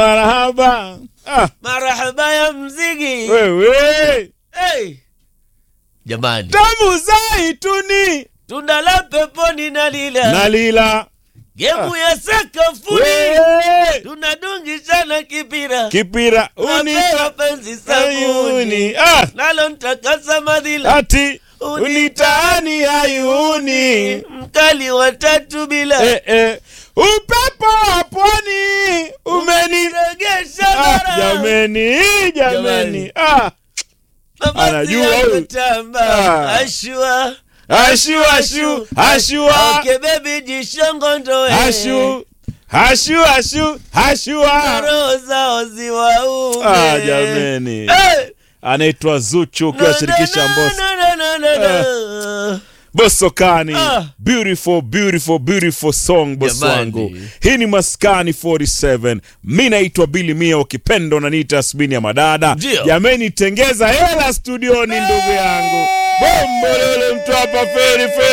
marahaba ah, marahaba ya mzigi wewe hey. jamani tamu zaituni tunda la peponi na lila nalila gemu ya sakafuni wewe tunadungishana kipira kipira Napea unita penzi sabuni ayuni ah, nalo ntakasa madhila ati unitaani ayuni mkali wa tatu bila eh, eh. upepo wa pwani umeni regesha ah, bara jameni jameni ah. Mavazi anajua yako huyu. tamba Ah. ashua ashu ashu ashua Okay, baby jishongo ndoe ashu ashu ashu ashua roho zao ziwaume ah, jameni Eh, anaitwa Zuchu no, ukiwashirikisha no, Mbosso no, no, no, no, no. Bosokani Ah. beautiful beautiful beautiful song boss Jamani. wangu hii ni maskani 47 mi naitwa Billy Mia ukipenda unaniita Asmini ya madada Ndio. jameni tengeza hela studioni ndugu yangu bombolele mtu hapa feri feri